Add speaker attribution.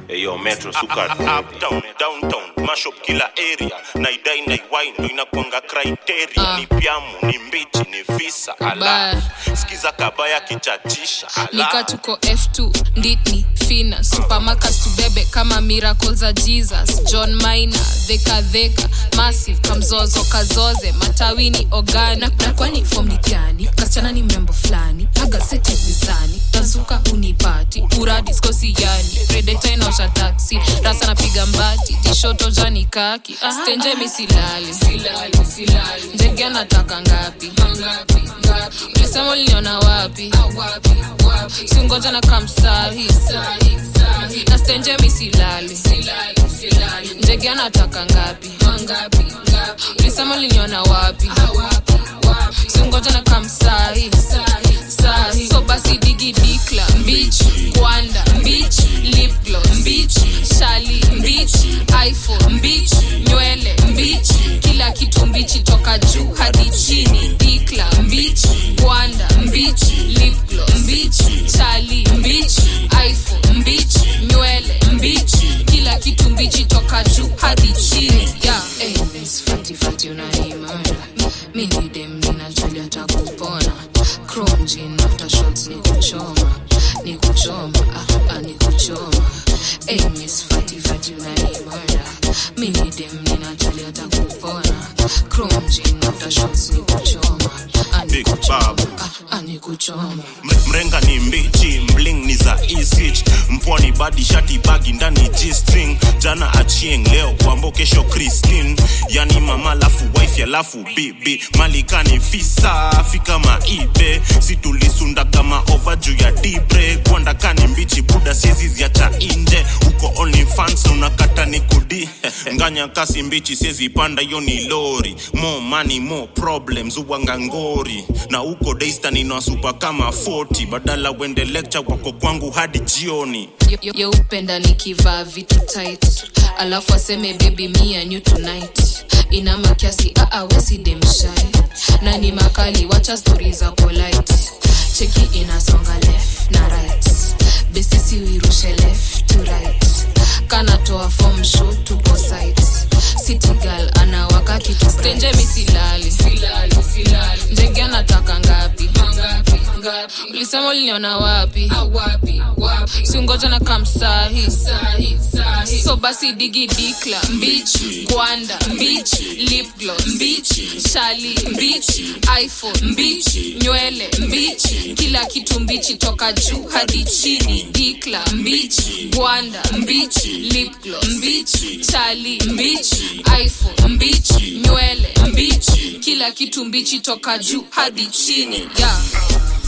Speaker 1: eyo metro suka uptown downtown mashup kila area naidai naiwai ndo inakwanga criteria
Speaker 2: Ah.
Speaker 1: ni pyamu ni mbichi ni visa ala
Speaker 2: Baya.
Speaker 1: sikiza kabaya kichachisha
Speaker 2: nika
Speaker 1: ala
Speaker 2: tuko f2 nditni fina supermarkets tubebe kama miracle za jesus john minor dhekadheka massive kamzozo kazoze matawini ogani na, na kwani fom ni gani kasichana ni mrembo fulani agaseti mizani tazuka unipati uradiskosi yani predeta inaosha taksi rasa napiga mbati tishoto jani kaki stenje misilali ndege anataka ngapi ulisema uliniona wapi singoja na kamsahi na stenje misilali ndege anataka ngapi ulisema uliniona wapi singoja na kamsahi sahi so basi digi dikla mbich kwanda mbich lipglo mbich shali mbich iphone mbich nywele mbich kila kitu mbichi toka juu hadi chini dikla mbich kwanda mbich lipglo mbich shali mbich iphone mbich nywele mbich kila kitu mbichi toka juu hadi chini yeah. hey, miss fati fati unanimana mimi dem ninajali atakupona chrome jean after shots ni kuchoma ni kuchoma ah, ah, ni kuchoma hey, miss fati fati unanimana mimi dem ninajali atakupona chrome jean after shots ni kuchoma ah, ni
Speaker 1: Big
Speaker 2: kuchoma
Speaker 1: Bob.
Speaker 2: ah, ah, ni kuchoma
Speaker 1: Mre- mrenga ni mbichi mling ni za isich mpwani badi shati bagi ndani g-string jana achieng leo kwambo kesho christine yani mama lafu wife alafu bibi malikani fisa fika maibe situlisunda kama ova juu ya dibre kwandakani mbichi buda sieziziacha inje uko only fans unakata ni kudi nganya kasi mbichi siezi panda hiyo ni lori more money more problems uwanga ngori na uko daystan inawasupa kama 40 badala wende lecture wako kwangu hadi jioni
Speaker 2: Ye- yeupenda nikivaa vitu tight alafu aseme baby me and you tonight ina makiasi aawesidemshai na ni makali wacha stori za polite cheki inasonga left na right besisi uirushe left to right kanatoa form show tuko site city girl anawaka kitu stenje misilali ndege anataka ngapi ulisema uliniona wapi singoja na kamsahi so basi digi dikla mbich kwanda mbich lipglo mbich shali mbich iphone mbich nywele mbich kila kitu mbichi toka juu hadi chini dikla mbich gwanda mbich lipglo mbich shali mbich iphone mbich nywele mbich kila kitu mbichi toka juu hadi chini yeah.